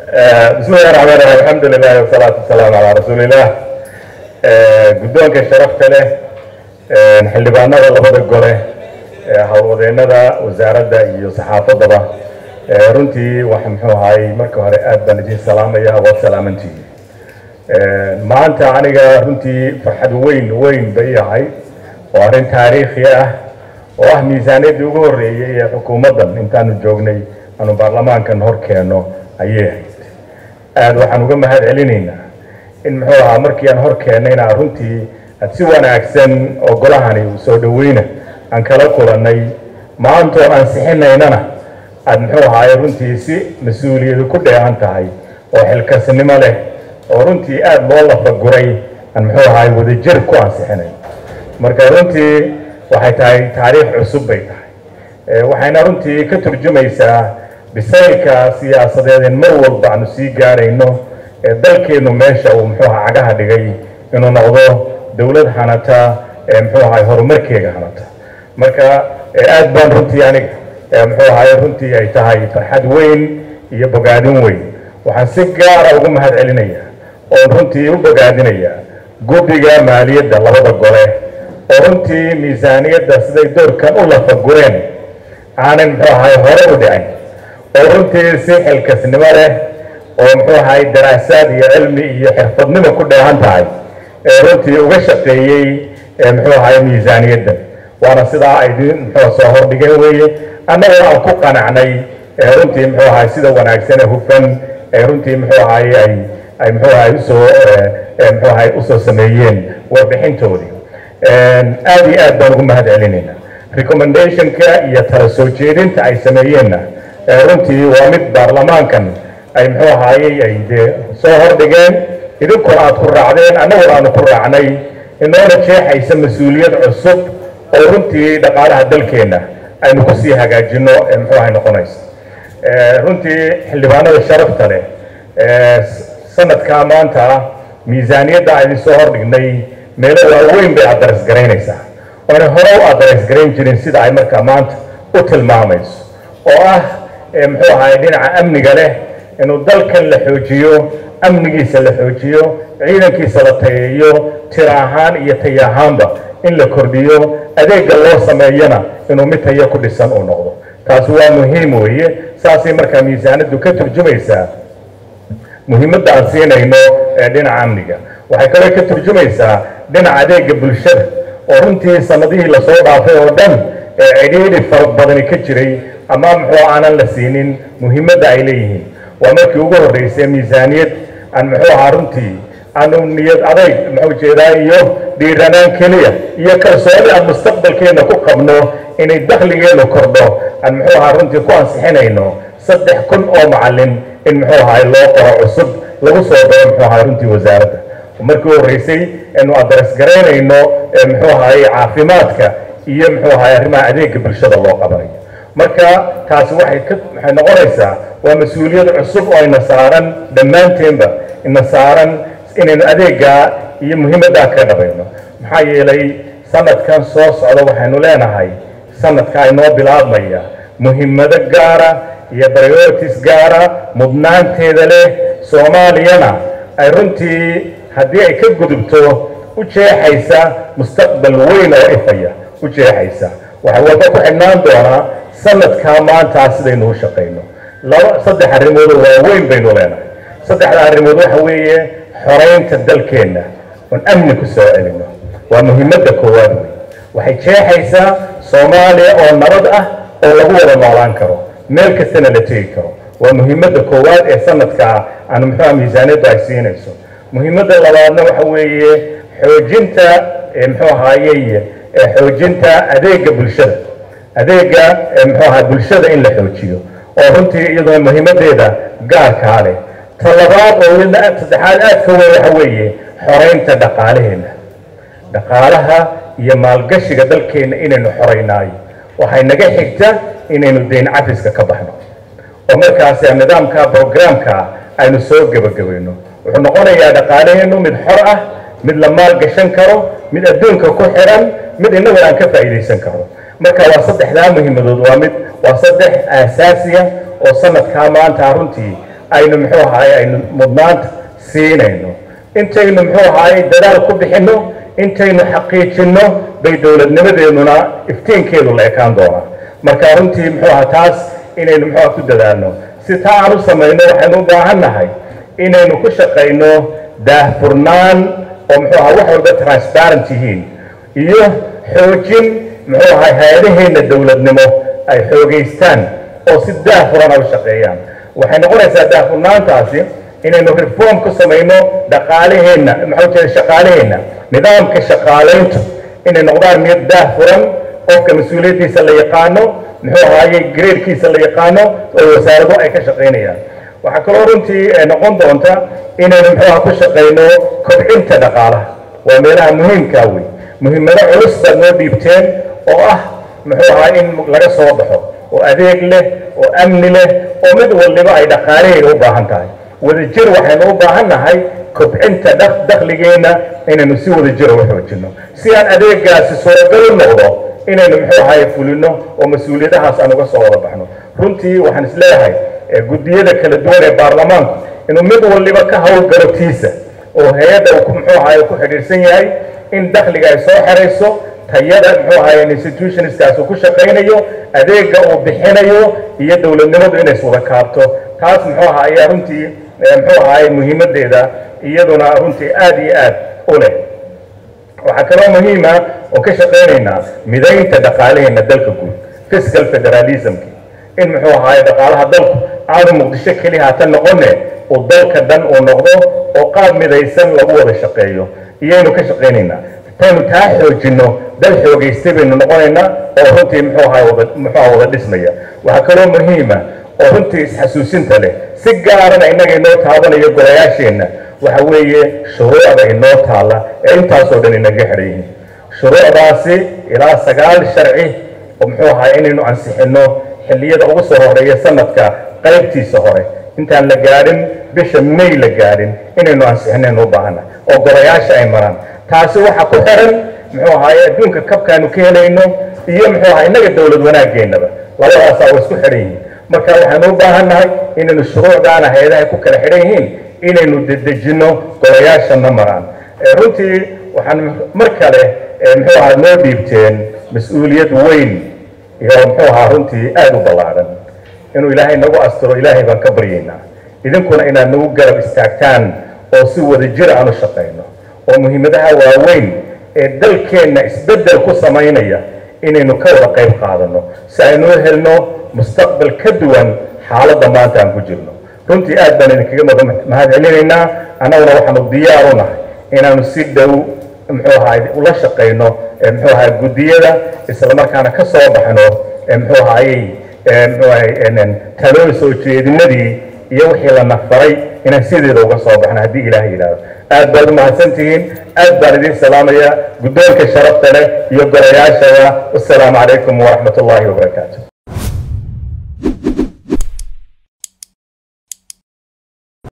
bismi llahi raxmaan raxiim alxamdu lilahi wasalaatu wasalaamu calaa rasuuliillah guddoonka sharafta leh xildhibaanada labada gole howlwadeennada wasaaradda iyo saxaafaddaba runtii wax muxuu ahaay marka hore aad baan idin salaamaya waad salaamantihi maanta aniga runtii farxad weyn weyn bay ahay oo arrin taariikhi ah oo ah miisaaniyaddii ugu horreeyey ee xukuumaddan intaanu joognay aanu baarlamaankan hor keenno ayay ahayd aada waxaan uga mahad celinaynaa in muxuu ahaa markii aan hor keennayna runtii aad si wanaagsan oo golahani uu soo dhoweyna aan kala kulannay maantoo aan sixinaynana aad muxuu ahaay runtii si mas-uuliyadu ku dheehan tahay oo xilkasnimo leh oo runtii aada loo lafaguray aan muxuu ahaay wadajir ku ansixinayn marka runtii waxay tahay taariikh cusub bay tahay waxayna runtii ka turjumaysaa bisaylka siyaasadeedeen mar walba aanu sii gaarayno ee dalkeennu meesha uu muxuu ahaa cagaha dhigay inuu noqdo dowlad hanata ee muxuu ahaay horumarkeega hanata marka aad baan runtii aniga muxuu ahaay runtii ay tahay farxad weyn iyo bogaadin weyn waxaan si gaara ugu mahad celinayaa oon runtii u bogaadinayaa guddiga maaliyadda labada gole oo runtii miisaaniyadda siday doorkan u lafagureen aanan muxuu ahaay hore u dhicin oo runtii si xilkasnimo leh oo muxuu ahaay daraasaad iyo cilmi iyo xirfadnimo ku dheehan tahay ee runtii uga shaqeeyey muxuu ahaay miisaaniyaddan waana sidaa ay idin muxuu soo hordhigeen weeye annagoo aan ku qanacnay runtii muxuu ahaay sida wanaagsan ee hufan ee runtii muxuu ahaay ay ay muxuu ahaay usoo muxuu ahaay usoo sameeyeen warbixintoodii aada iyo aad baan ugu mahad celinaynaa recommendationka iyo tala soo jeedinta ay sameeyeenna runtii waa mid baarlamaankan ay muxuu ahaayey ay dee soo hordhigeen idinkuna aad ku raacdeen annaguna aanu ku raacnay inoona jeexaysa mas-uuliyad cusub oo runtii dhaqaalaha dalkeenna aynu kusii hagaajino ee muxuu ahay noqonaysa runtii xildhibaanada sharafta leh sanadkaa maanta miisaaniyadda aan idin soo hordhignay meelo waaweyn bay addares garaynaysaa oona hore u addares garayn jirin sida ay markaa maanta u tilmaamayso oo ah muxuu ahaay dhinaca amniga leh inuu dalkan la xoojiyo amnigiisa la xoojiyo ciidankiisa la tayeeyo tira ahaan iyo taya ahaanba in la kordhiyo adeegga loo sameeyana inuu mid tayo ku dhisan uu noqdo taasi waa muhiim weeye saasay markaa miisaanaddu ka turjumaysaa muhiimadda aan siinayno ee dhinaca amniga waxay kaloo ka turjumaysaa dhinaca adeegga bulshada oo runtii sanadihii lasoo dhaafay oo dhan ee cidhiidhi fara badani ka jiray ama muxuu aanan la siinin muhiimadda ay leeyihiin waa markii ugu horreysay miisaaniyad aan muxuu ahaa runtii aanu niyad adayg muxuu jeedaa iyo dhiiranaan keliya iyo kalsooni aan mustaqbalkeenna ku qabno inay dakhligeennu kordho aan muxuu ahaa runtii ku ansixinayno saddex kun oo macallin in muxuu ahaay loo qoro cusub lagu soo daro muxuu ahaay runtii wasaaradda markii horreysay inu addares garaynayno muxuu ahaay caafimaadka iyo muxuu ahaay arrimaha adeegga bulshada loo qabanayo marka taasi waxay ka waxay noqonaysaa waa mas-uuliyad cusub oo ina saaran dhammaanteenba ina saaran inaynu adeeggaa iyo muhiimaddaa ka dhabayno maxaa yeelay sanadkan soo socda waxaynu leenahay sanadka inoo bilaabmaya muhiimado gaara iyo priorities gaara mudnaanteeda leh soomaaliyana ay runtii haddii ay ka gudubto u jeexaysa mustaqbal weyn oo ifaya u jeexaysa waxay walba ku xidhnaan doonaa sanadkaa maantaa sidaynu u shaqayno laba saddex arrimoodoo waaweyn baynu leenahay saddexda arrimood waxa weeye xoraynta dalkeenna oon amni ku soo celino waa muhiimadda koowaad wey waxay jeexaysaa soomaaliya oo nabad ah oo lagu wada noolaan karo meel kastana la tegi karo waa muhiimadda koowaad ee sanadkaa aan muxuuha miisaaniyaddu ay siinayso muhiimadda labaadna waxa weeye xoojinta muxuu ahaayey xoojinta adeegga bulshada adeegga muxuu ahaa bulshada in la xoojiyo oo runtii iyaduna muhiimaddeeda gaarkaa leh ta labaad oo saddexaad aad ka weyn waxa weeye xoraynta dhaqaalaheenna dhaqaalaha iyo maalgashiga dalkeenna inaynu xoraynaayo waxay naga xigta inaynu dayn cafiska ka baxno oo markaasi nidaamka brograamka aynu soo gebagabayno wuxuu noqonayaa dhaqaalaheennu mid xor ah mid la maal gashan karo mid adduunka ku xidhan mid innaguna aan ka faa'iidaysan karo marka waa saddexdaa muhiimadood waa mid waa saddex aasaasiya oo sanadkaa maanta runtii aynu muxuu ahaay aynu mudnaanta siinayno intaynu muxuu ahaay dadaal ku bixinno intaynu xaqiijinno bay dowladnimadeennuna iftiinkeedu la ekaan doonaa marka runtii muxuu aha taas inaynu muxuu aha ku dadaalno si taa aan u samayno waxaynu u baahan nahay inaynu ku shaqayno daahfurnaan oo muxuu aha wax walba transparent yihiin iyo xoojin muxuu ahay hay-adaheenna dowladnimo ay xoogaystaan oo si daahfuran ay u shaqeeyaan waxay noqonaysaa daahfurnaantaasi inaynu reform ku samayno dhaqaalaheenna maxaa jeeda shaqaalaheenna nidaamka shaqaalayntu inay noqdaan mid daahfuran qofka mas-uuliyaddiisa la yaqaano muxuu ahaaye gradekiisa la yaqaano oo wasaarado ay ka shaqaynayaan waxaa kaloo runtii noqon doonta inaynu muxuu aha ku shaqayno kobcinta dhaqaalaha waa meelaha muhiimkaa wey muhiimado culus baad noo dhiibteen oo ah muxuu ahaa in laga soo baxo oo adeeg leh oo amni leh oo mid waliba ay dhaqaalaheeda u baahan tahay wadajir waxaynu u baahan nahay kobcinta dakhligeenna inaynu si wadajira u xoojinno si aan adeegaasi suuragal u noqdo inaynu muxuu ahaye fulino oo mas-uuliyadahaas aan uga soo wada baxno runtii waxaan isleeyahay guddiyada kala duwan ee baarlamaanku inuu mid waliba ka howlgalo tiisa oo hay-adda muxuu ahaye ku xidhiidhsan yahay in dakhliga ay soo xerayso tayada muxuu ahaye institutionskaas uu ku shaqaynayo adeega uu bixinayo iyo dowladnimadu inay iswada kaabto taas muxuu aha ayaa runtii muxuu ahaye muhiimadeeda iyaduna runtii aad iyo aad u leh waxaa kaloo muhiima oo ka shaqaynaynaa midaynta dhaqaalaheena dalka guud fiscal federalismki in muxuu ahaye dhaqaalaha dalku aanu muqdisho keliya hata noqone uu dalka dhan uu noqdo oo qaab midaysan lagu wada shaqeeyo iyaynu ka shaqaynaynaa taynu taa xoojinno dal xoogaystay baynu noqonaynaa oo runtii muxuu ahaye wada muxuu aha wada dhismaya waxaa kaloo muhiima oo runtii isxasuusinta leh si gaarana innaga inoo taabanayo golayaasheenna waxa weeye shuruucda inoo taalla ee intaasoo dhan inaga xidhan yihiin shuruucdaasi ilaa sagaal sharci oo muxuu ahaa inaynu ansixinno xilliyada ugu soo horeeya sanadka qaybtiisa hore intaan la gaadhin bisha may la gaadhin inaynu ansixinaynu u baahana oo golayaasha ay maraan taasi waxa ku xiran muxuu ahaaye adduunka kabkaanu ka helayno iyo muxuu ahaa innaga dowlad wanaageennaba labadaasaa way isku xidhan yihiin marka waxaanu u baahan nahay inaynu shuruucdaana hay-adaha ku kala xidhan yihiin inaynu dedejinno golayaashana maraan runtii waxaan mar kale muxuu ahaa noo dhiibteen mas-uuliyad weyn iyo muxuu ahaa runtii aada u ballaadhan inuu ilaahay nagu astiro ilaahay baan ka baryaynaa idinkuna inaad nagu garab istaagtaan oo si wadajir aan u shaqayno oo muhiimadaha waaweyn ee dalkeenna isbeddel ku samaynaya inaynu ka wada qayb qaadano si aynu u helno mustaqbal ka duwan xaaladda maanta aan ku jirno runtii aad baan idinkaga mada mahad celinaynaa annaguna waxaanu diyaar u nahay inaanu si dhow muxuu ahaay ula shaqayno muxuu ahaay guddiyada islamarkaana ka soo baxno muxuu ahaayey muxuu ahay talooyin soo jeedinadii iyo wixii la nafaray inaan sideeda uga soo baxno haddii ilaahay yidhaahdo aad baad u mahadsantihiin aad baan idiin salaamaya guddoonka sharafta leh iyo golayaashada wasalaamu calaykum waraxmat ullaahi wabarakaatu